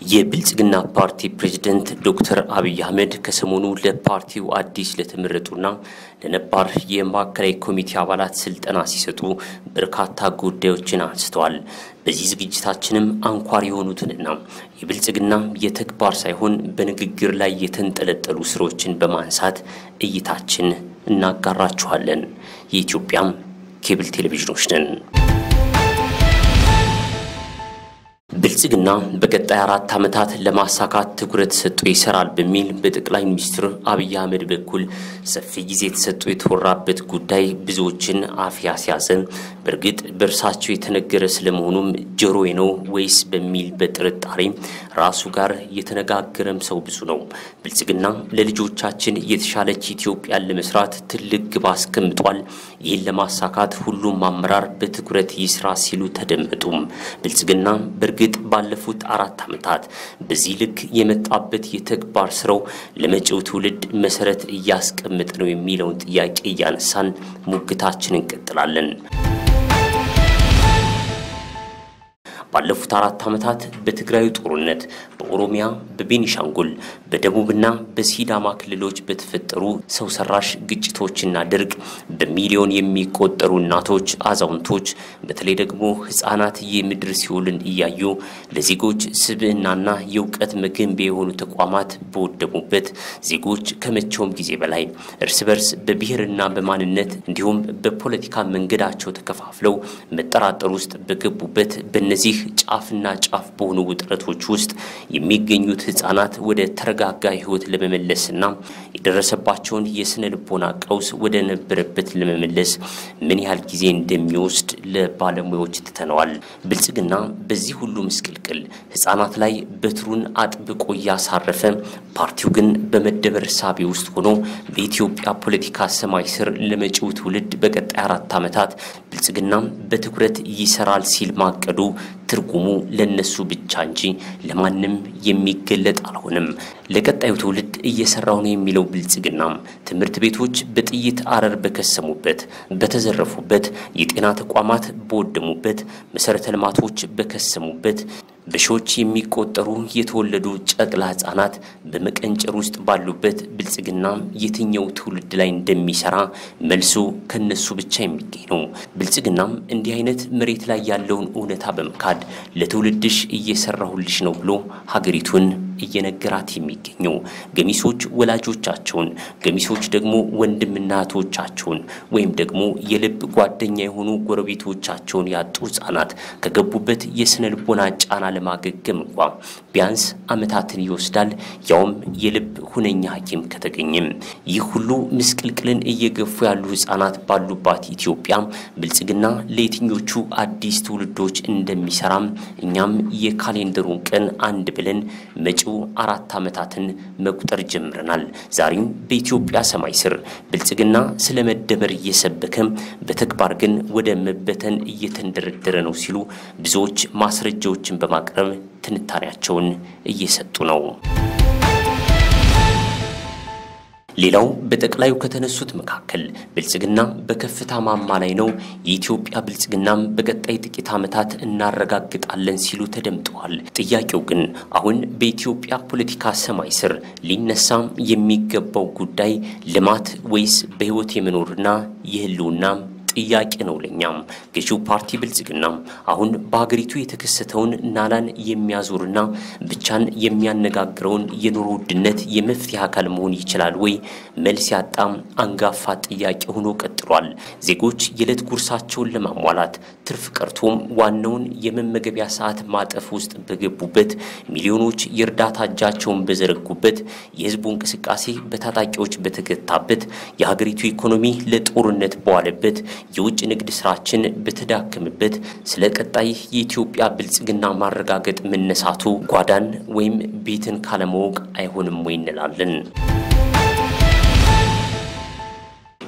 የብልጽግና ፓርቲ ፕሬዝደንት ዶክተር አብይ አህመድ ከሰሞኑ ለፓርቲው አዲስ ለተመረጡና ለነባር የማዕከላዊ ኮሚቴ አባላት ስልጠና ሲሰጡ በርካታ ጉዳዮችን አንስተዋል። በዚህ ዝግጅታችንም አንኳር የሆኑትንና የብልጽግና የተግባር ሳይሆን በንግግር ላይ የተንጠለጠሉ ስራዎችን በማንሳት እይታችን እናጋራችኋለን። የኢትዮጵያም ኬብል ቴሌቪዥኖች ነን። ብልጽግና በቀጣይ አራት ዓመታት ለማሳካት ትኩረት ሰጥቶ ይሰራል በሚል በጠቅላይ ሚኒስትር አብይ አህመድ በኩል ሰፊ ጊዜ ተሰጥቶ የተወራበት ጉዳይ ብዙዎችን አፍ ያስያዘ፣ በእርግጥ በእርሳቸው የተነገረ ስለመሆኑም ጆሮዬ ነው ወይስ በሚል በጥርጣሬ ራሱ ጋር የተነጋገረም ሰው ብዙ ነው። ብልጽግና ለልጆቻችን የተሻለች ኢትዮጵያን ለመስራት ትልቅ ግብ አስቀምጧል። ይህን ለማሳካት ሁሉም አመራር በትኩረት ይስራ ሲሉ ተደመጡም። ብልጽግና በእርግጥ ባለፉት አራት ዓመታት በዚህ ልክ የመጣበት የተግባር ስራው ለመጪው ትውልድ መሰረት እያስቀመጠ ነው የሚለውን ጥያቄ እያነሳን ሙግታችን እንቀጥላለን። ባለፉት አራት ዓመታት በትግራዩ ጦርነት፣ በኦሮሚያ፣ በቤኒሻንጉል፣ በደቡብና በሲዳማ ክልሎች በተፈጠሩ ሰው ሰራሽ ግጭቶችና ድርቅ በሚሊዮን የሚቆጠሩ እናቶች፣ አዛውንቶች፣ በተለይ ደግሞ ሕፃናት የምድር ሲኦልን እያዩ ለዜጎች ስብዕናና የእውቀት መገንቢያ የሆኑ ተቋማት በወደሙበት ዜጎች ከመቼውም ጊዜ በላይ እርስ በርስ በብሔርና በማንነት እንዲሁም በፖለቲካ መንገዳቸው ተከፋፍለው መጠራጠር ውስጥ በገቡበት በእነዚህ ጫፍና ጫፍ በሆኑ ውጥረቶች ውስጥ የሚገኙት ህጻናት ወደ ተረጋጋ ህይወት ለመመለስና የደረሰባቸውን የስነ ልቦና ቀውስ ወደ ነበረበት ለመመለስ ምን ያህል ጊዜ እንደሚወስድ ለባለሙያዎች ትተነዋል። ብልጽግና በዚህ ሁሉ ምስቅልቅል ህጻናት ላይ በትሩን አጥብቆ እያሳረፈ፣ ፓርቲው ግን በመደበር ሳቢ ውስጥ ሆኖ በኢትዮጵያ ፖለቲካ ሰማይ ስር ለመጪው ትውልድ በቀጣይ አራት ዓመታት ብልጽግና በትኩረት ይሰራል ሲል ማቀዱ ትርጉሙ ለነሱ ብቻ እንጂ ለማንም የሚገለጥ አልሆነም። ለቀጣዩ ትውልድ እየሰራው ነው የሚለው ብልጽግና ትምህርት ቤቶች በጥይት አረር በከሰሙበት፣ በተዘረፉበት፣ የጤና ተቋማት በወደሙበት፣ መሰረተ ልማቶች በከሰሙበት በሺዎች የሚቆጠሩ የተወለዱ ጨቅላ ህጻናት በመቀንጨር ውስጥ ባሉበት ብልጽግና የትኛው ትውልድ ላይ እንደሚሰራ መልሱ ከነሱ ብቻ የሚገኝ ነው። ብልጽግናም እንዲህ አይነት መሬት ላይ ያለውን እውነታ በመካድ ለትውልድሽ እየሰራሁልሽ ነው ብሎ ሀገሪቱን እየነገራት የሚገኘው ገሚሶች ወላጆቻቸውን፣ ገሚሶች ደግሞ ወንድምና እህቶቻቸውን ወይም ደግሞ የልብ ጓደኛ የሆኑ ጎረቤቶቻቸውን ያጡ ህጻናት ከገቡበት የስነ ልቦና ጫና ለማገገም እንኳ ቢያንስ ዓመታትን ይወስዳል፣ ያውም የልብ ሁነኛ ሐኪም ከተገኘም። ይህ ሁሉ ምስቅልቅልን እየገፉ ያሉ ህጻናት ባሉባት ኢትዮጵያ ብልጽግና ለየትኞቹ አዲስ ትውልዶች እንደሚሰራም እኛም የካሌንደሩን ቀን አንድ ብለን መጪው አራት ዓመታትን መቁጠር ጀምረናል። ዛሬም በኢትዮጵያ ሰማይ ስር ብልጽግና ስለ መደመር እየሰበከም በተግባር ግን ወደ መበተን እየተንደረደረ ነው ሲሉ ብዙዎች ማስረጃዎችን በማቅረብ ትንታኔያቸውን እየሰጡ ነው። ሌላው በጠቅላዩ ከተነሱት መካከል ብልጽግና በከፍታ ማማ ላይ ነው፣ የኢትዮጵያ ብልጽግናም በቀጣይ ጥቂት ዓመታት እናረጋግጣለን ሲሉ ተደምጠዋል። ጥያቄው ግን አሁን በኢትዮጵያ ፖለቲካ ሰማይ ስር ሊነሳም የሚገባው ጉዳይ ልማት ወይስ በሕይወት የመኖርና የህልውና ጥያቄ ነው። ለኛም ገዢው ፓርቲ ብልጽግና አሁን በሀገሪቱ የተከሰተውን ናላን የሚያዞርና ብቻን የሚያነጋግረውን የኑሮ ውድነት የመፍትሄ አካል መሆን ይችላል ወይ? መልስ ያጣም አንጋፋ ጥያቄ ሆኖ ቀጥሏል። ዜጎች የዕለት ጉርሳቸውን ለማሟላት ትርፍ ቀርቶም ዋናውን የመመገቢያ ሰዓት ማጠፍ ውስጥ በገቡበት፣ ሚሊዮኖች የእርዳታ እጃቸውን በዘረጉበት፣ የህዝቡ እንቅስቃሴ በታጣቂዎች በተገታበት፣ የሀገሪቱ ኢኮኖሚ ለጦርነት በዋለበት የውጭ ንግድ ስራችን በተዳከመበት ስለ ቀጣይ የኢትዮጵያ ብልጽግና ማረጋገጥ መነሳቱ ጓዳን ወይም ቤትን ካለማወቅ አይሆንም ወይ እንላለን።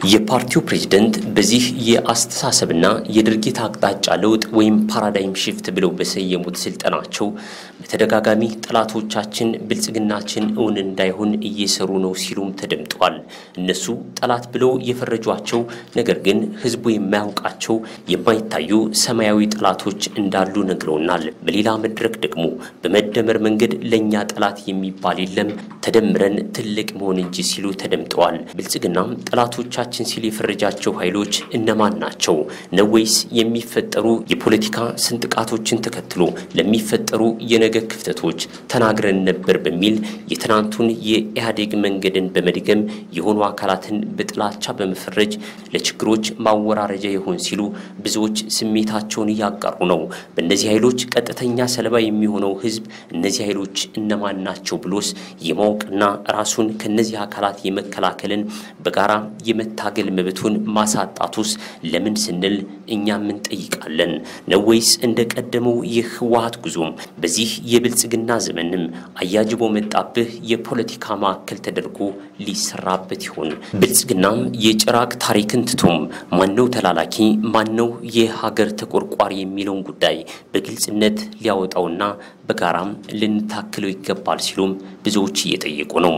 የፓርቲው ፕሬዝደንት በዚህ የአስተሳሰብና የድርጊት አቅጣጫ ለውጥ ወይም ፓራዳይም ሽፍት ብለው በሰየሙት ስልጠናቸው በተደጋጋሚ ጠላቶቻችን ብልጽግናችን እውን እንዳይሆን እየሰሩ ነው ሲሉም ተደምጠዋል። እነሱ ጠላት ብለው የፈረጇቸው ነገር ግን ህዝቡ የማያውቃቸው የማይታዩ ሰማያዊ ጠላቶች እንዳሉ ነግረውናል። በሌላ መድረክ ደግሞ በመደመር መንገድ ለእኛ ጠላት የሚባል የለም ተደምረን ትልቅ መሆን እንጂ ሲሉ ተደምጠዋል። ብልጽግናም ጠላቶቻችን ሲል የፈረጃቸው ኃይሎች እነማን ናቸው? ነው ወይስ የሚፈጠሩ የፖለቲካ ስንጥቃቶችን ተከትሎ ለሚፈጠሩ የነገ ክፍተቶች ተናግረን ነበር በሚል የትናንቱን የኢህአዴግ መንገድን በመድገም የሆኑ አካላትን በጥላቻ በመፈረጅ ለችግሮች ማወራረጃ ይሆን ሲሉ ብዙዎች ስሜታቸውን እያጋሩ ነው። በእነዚህ ኃይሎች ቀጥተኛ ሰለባ የሚሆነው ህዝብ እነዚህ ኃይሎች እነማን ናቸው ብሎስ የማወቅና ራሱን ከነዚህ አካላት የመከላከልን በጋራ የመታገል መብቱን ማሳጣቱስ ለምን ስንል እኛም እንጠይቃለን። ነው ወይስ እንደ ቀደመው የህወሀት ጉዞም በዚህ የብልጽግና ዘመንም አያጅቦ መጣብህ የፖለቲካ ማዕከል ተደርጎ ሊሰራበት ይሆን? ብልጽግናም የጭራቅ ታሪክን ትቶም ማነው ተላላኪ ማነው የሀገር ተቆርቋሪ የሚለውን ጉዳይ በግልጽነት ሊያወጣውና በጋራም ልንታክለው ይገባል ሲሉም ብዙዎች እየጠየቁ ነው።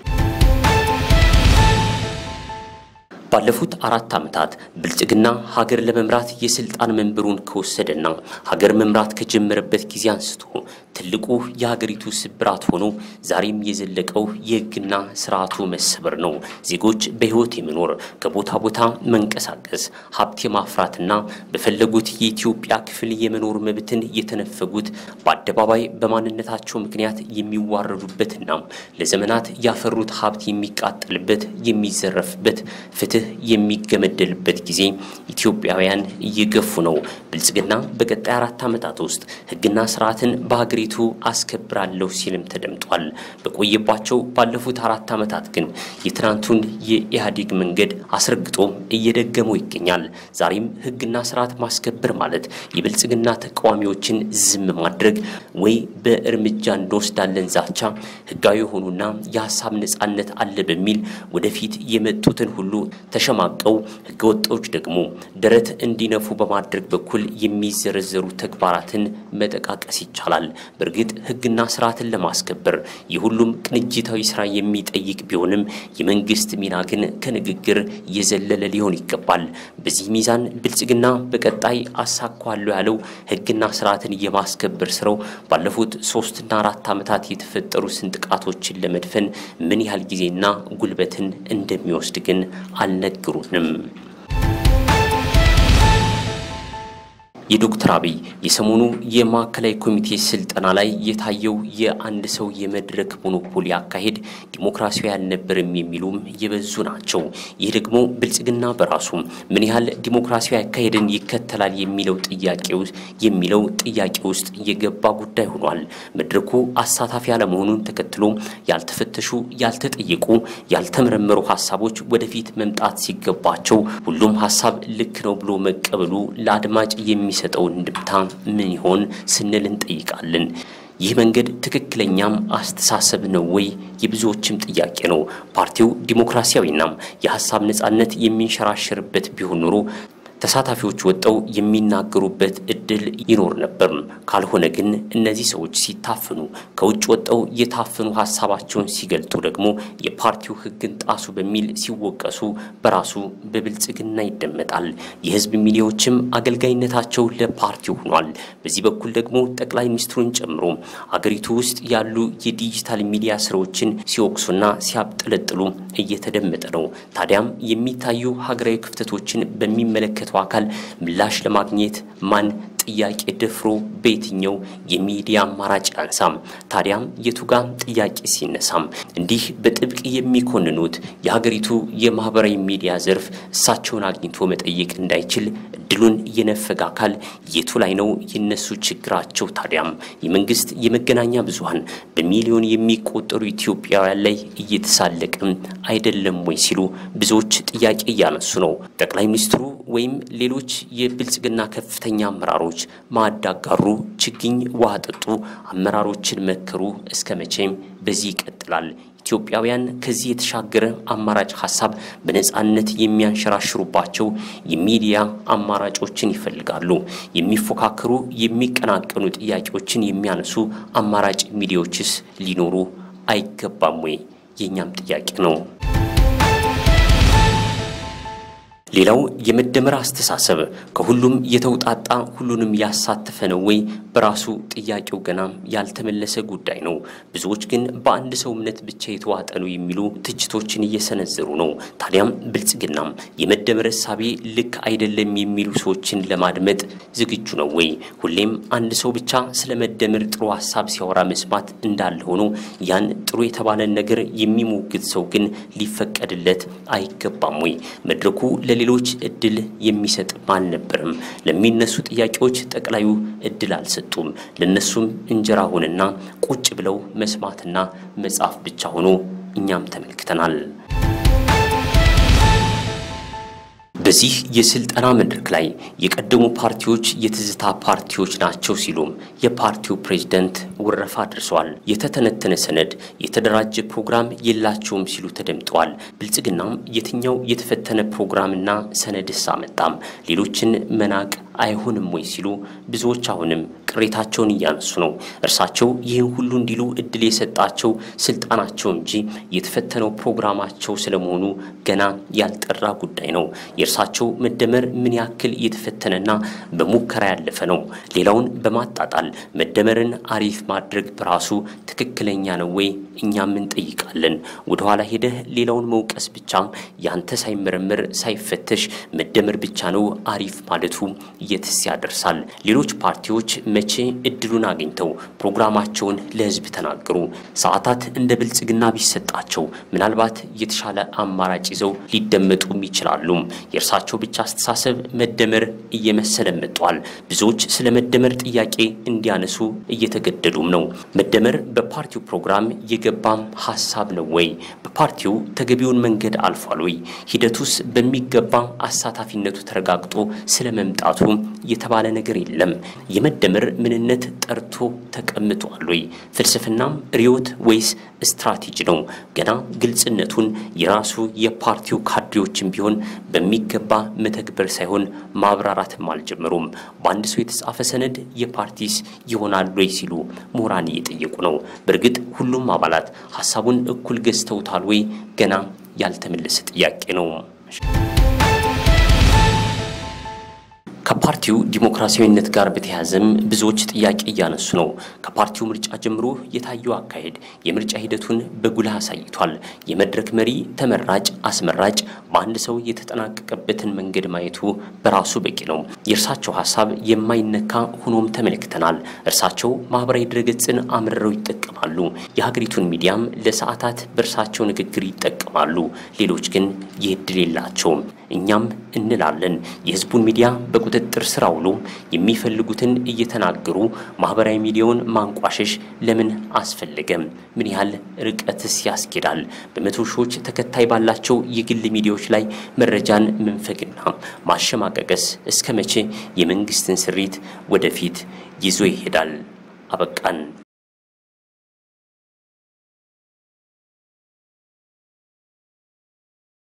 ባለፉት አራት ዓመታት ብልጽግና ሀገር ለመምራት የስልጣን መንበሩን ከወሰደና ሀገር መምራት ከጀመረበት ጊዜ አንስቶ ትልቁ የሀገሪቱ ስብራት ሆኖ ዛሬም የዘለቀው የህግና ስርዓቱ መሰበር ነው። ዜጎች በህይወት የመኖር ከቦታ ቦታ መንቀሳቀስ፣ ሀብት የማፍራትና በፈለጉት የኢትዮጵያ ክፍል የመኖር መብትን የተነፈጉት በአደባባይ በማንነታቸው ምክንያት የሚዋረዱበትና ለዘመናት ያፈሩት ሀብት የሚቃጠልበት የሚዘረፍበት ፍትህ የሚገመደልበት ጊዜ ኢትዮጵያውያን እየገፉ ነው። ብልጽግና በቀጣይ አራት ዓመታት ውስጥ ህግና ስርዓትን በሀገሪቱ አስከብራለሁ ሲልም ተደምጧል። በቆየባቸው ባለፉት አራት ዓመታት ግን የትናንቱን የኢህአዴግ መንገድ አስረግጦ እየደገመው ይገኛል። ዛሬም ህግና ስርዓት ማስከበር ማለት የብልጽግና ተቃዋሚዎችን ዝም ማድረግ ወይ በእርምጃ እንወስዳለን ዛቻ ህጋዊ የሆኑና የሀሳብ ነጻነት አለ በሚል ወደፊት የመጡትን ሁሉ ተሸማቀው ህገወጦች ደግሞ ደረት እንዲነፉ በማድረግ በኩል የሚዘረዘሩ ተግባራትን መጠቃቀስ ይቻላል። በእርግጥ ህግና ስርዓትን ለማስከበር የሁሉም ቅንጅታዊ ስራ የሚጠይቅ ቢሆንም የመንግስት ሚና ግን ከንግግር የዘለለ ሊሆን ይገባል። በዚህ ሚዛን ብልጽግና በቀጣይ አሳኳለሁ ያለው ህግና ስርዓትን የማስከበር ስራው ባለፉት ሶስትና አራት ዓመታት የተፈጠሩ ስንጥቃቶችን ለመድፈን ምን ያህል ጊዜና ጉልበትን እንደሚወስድ ግን አልነገሩንም። የዶክተር አብይ የሰሞኑ የማዕከላዊ ኮሚቴ ስልጠና ላይ የታየው የአንድ ሰው የመድረክ ሞኖፖሊ አካሄድ ዲሞክራሲያዊ አልነበርም የሚሉም የበዙ ናቸው። ይህ ደግሞ ብልጽግና በራሱ ምን ያህል ዲሞክራሲያዊ አካሄድን ይከተላል የሚለው ጥያቄ የሚለው ጥያቄ ውስጥ የገባ ጉዳይ ሆኗል። መድረኩ አሳታፊ አለመሆኑን ተከትሎ ያልተፈተሹ፣ ያልተጠየቁ፣ ያልተመረመሩ ሀሳቦች ወደፊት መምጣት ሲገባቸው ሁሉም ሀሳብ ልክ ነው ብሎ መቀበሉ ለአድማጭ የሚ የሚሰጠው እንድምታ ምን ይሆን ስንል እንጠይቃለን። ይህ መንገድ ትክክለኛም አስተሳሰብ ነው ወይ? የብዙዎችም ጥያቄ ነው። ፓርቲው ዲሞክራሲያዊና የሀሳብ ነጻነት የሚንሸራሸርበት ቢሆን ኖሮ ተሳታፊዎች ወጥተው የሚናገሩበት እድል ይኖር ነበር። ካልሆነ ግን እነዚህ ሰዎች ሲታፈኑ፣ ከውጭ ወጥተው የታፈኑ ሀሳባቸውን ሲገልጡ ደግሞ የፓርቲው ሕግን ጣሱ በሚል ሲወቀሱ በራሱ በብልጽግና ይደመጣል። የህዝብ ሚዲያዎችም አገልጋይነታቸው ለፓርቲው ሆኗል። በዚህ በኩል ደግሞ ጠቅላይ ሚኒስትሩን ጨምሮ አገሪቱ ውስጥ ያሉ የዲጂታል ሚዲያ ስራዎችን ሲወቅሱና ሲያብጠለጥሉ እየተደመጠ ነው። ታዲያም የሚታዩ ሀገራዊ ክፍተቶችን በሚመለከተው አካል ምላሽ ለማግኘት ማን ጥያቄ ደፍሮ በየትኛው የሚዲያ አማራጭ ያንሳም? ታዲያም የቱጋ ጥያቄ ሲነሳም እንዲህ በጥብቅ የሚኮንኑት የሀገሪቱ የማህበራዊ ሚዲያ ዘርፍ እሳቸውን አግኝቶ መጠየቅ እንዳይችል እድሉን የነፈገ አካል የቱ ላይ ነው የነሱ ችግራቸው? ታዲያም የመንግስት የመገናኛ ብዙኃን በሚሊዮን የሚቆጠሩ ኢትዮጵያውያን ላይ እየተሳለቅም አይደለም ወይ ሲሉ ብዙዎች ጥያቄ እያነሱ ነው። ጠቅላይ ሚኒስትሩ ወይም ሌሎች የብልጽግና ከፍተኛ አመራሮች ማዕድ አጋሩ፣ ችግኝ ውሃ ጠጡ፣ አመራሮችን መከሩ። እስከ መቼም በዚህ ይቀጥላል? ኢትዮጵያውያን ከዚህ የተሻገረ አማራጭ ሀሳብ በነጻነት የሚያንሸራሽሩባቸው የሚዲያ አማራጮችን ይፈልጋሉ። የሚፎካከሩ የሚቀናቀኑ ጥያቄዎችን የሚያነሱ አማራጭ ሚዲያዎችስ ሊኖሩ አይገባም ወይ? የእኛም ጥያቄ ነው። ሌላው የመደመር አስተሳሰብ ከሁሉም የተውጣጣ ሁሉንም ያሳተፈ ነው ወይ? በራሱ ጥያቄው ገና ያልተመለሰ ጉዳይ ነው። ብዙዎች ግን በአንድ ሰው እምነት ብቻ የተዋጠ ነው የሚሉ ትችቶችን እየሰነዘሩ ነው። ታዲያም ብልጽግናም የመደመር እሳቤ ልክ አይደለም የሚሉ ሰዎችን ለማድመጥ ዝግጁ ነው ወይ? ሁሌም አንድ ሰው ብቻ ስለ መደመር ጥሩ ሀሳብ ሲያወራ መስማት እንዳለ ሆኖ ያን ጥሩ የተባለን ነገር የሚሞግት ሰው ግን ሊፈቀድለት አይገባም ወይ? መድረኩ ለሌሎች እድል የሚሰጥ አልነበርም። ለሚነሱ ጥያቄዎች ጠቅላዩ እድል አልሰጡም። ለነሱም እንጀራ ሆነና ቁጭ ብለው መስማትና መጻፍ ብቻ ሆኖ እኛም ተመልክተናል። በዚህ የስልጠና መድረክ ላይ የቀደሙ ፓርቲዎች የትዝታ ፓርቲዎች ናቸው ሲሉም የፓርቲው ፕሬዝደንት ውረፋ አድርሰዋል። የተተነተነ ሰነድ፣ የተደራጀ ፕሮግራም የላቸውም ሲሉ ተደምጠዋል። ብልጽግናም የትኛው የተፈተነ ፕሮግራምና ሰነድስ አመጣም? ሌሎችን መናቅ አይሆንም ወይ ሲሉ ብዙዎች አሁንም ቅሬታቸውን እያነሱ ነው። እርሳቸው ይህን ሁሉ እንዲሉ እድል የሰጣቸው ስልጣናቸው እንጂ የተፈተነው ፕሮግራማቸው ስለመሆኑ ገና ያልጠራ ጉዳይ ነው። የእርሳቸው መደመር ምን ያክል የተፈተነና በሙከራ ያለፈ ነው? ሌላውን በማጣጣል መደመርን አሪፍ ማድረግ በራሱ ትክክለኛ ነው ወይ? እኛም እንጠይቃለን። ወደኋላ ሄደህ ሌላውን መውቀስ ብቻ ያንተ ሳይመረመር ሳይፈተሽ መደመር ብቻ ነው አሪፍ ማለቱ የትስ ያደርሳል? ሌሎች ፓርቲዎች መቼ እድሉን አግኝተው ፕሮግራማቸውን ለሕዝብ ተናገሩ? ሰዓታት እንደ ብልጽግና ቢሰጣቸው ምናልባት የተሻለ አማራጭ ይዘው ሊደመጡም ይችላሉ። የእርሳቸው ብቻ አስተሳሰብ መደመር እየመሰለ መጥቷል። ብዙዎች ስለ መደመር ጥያቄ እንዲያነሱ እየተገደዱም ነው። መደመር በፓርቲው ፕሮግራም የገባም ሀሳብ ነው ወይ? በፓርቲው ተገቢውን መንገድ አልፏል ወይ? ሂደቱስ በሚገባ አሳታፊነቱ ተረጋግጦ ስለ መምጣቱ የተባለ ነገር የለም። የመደመር ምንነት ጠርቶ ተቀምጧል ወይ? ፍልስፍናም ርዕዮት ወይስ ስትራቴጂ ነው? ገና ግልጽነቱን የራሱ የፓርቲው ካድሬዎችን ቢሆን በሚገባ መተግበር ሳይሆን ማብራራትም አልጀመሩም። በአንድ ሰው የተጻፈ ሰነድ የፓርቲስ ይሆናል ወይ ሲሉ ምሁራን እየጠየቁ ነው። በእርግጥ ሁሉም አባላት ሀሳቡን እኩል ገዝተውታል ወይ? ገና ያልተመለሰ ጥያቄ ነው። ከፓርቲው ዲሞክራሲያዊነት ጋር በተያያዘም ብዙዎች ጥያቄ እያነሱ ነው። ከፓርቲው ምርጫ ጀምሮ የታየው አካሄድ የምርጫ ሂደቱን በጉልህ አሳይቷል። የመድረክ መሪ፣ ተመራጭ፣ አስመራጭ በአንድ ሰው የተጠናቀቀበትን መንገድ ማየቱ በራሱ በቂ ነው። የእርሳቸው ሀሳብ የማይነካ ሆኖም ተመልክተናል። እርሳቸው ማህበራዊ ድረገጽን አምርረው ይጠቀማሉ። የሀገሪቱን ሚዲያም ለሰዓታት በእርሳቸው ንግግር ይጠቀማሉ። ሌሎች ግን ይህ እድል የላቸውም። እኛም እንላለን የህዝቡን ሚዲያ በቁጥጥር ስር አውሎ የሚፈልጉትን እየተናገሩ ማህበራዊ ሚዲያውን ማንቋሸሽ ለምን አስፈለገም? ምን ያህል ርቀትስ ያስኬዳል? በመቶ ሺዎች ተከታይ ባላቸው የግል ሚዲያዎች ላይ መረጃን መንፈግና ማሸማቀቀስ እስከ መቼ የመንግስትን ስሪት ወደፊት ይዞ ይሄዳል? አበቃን።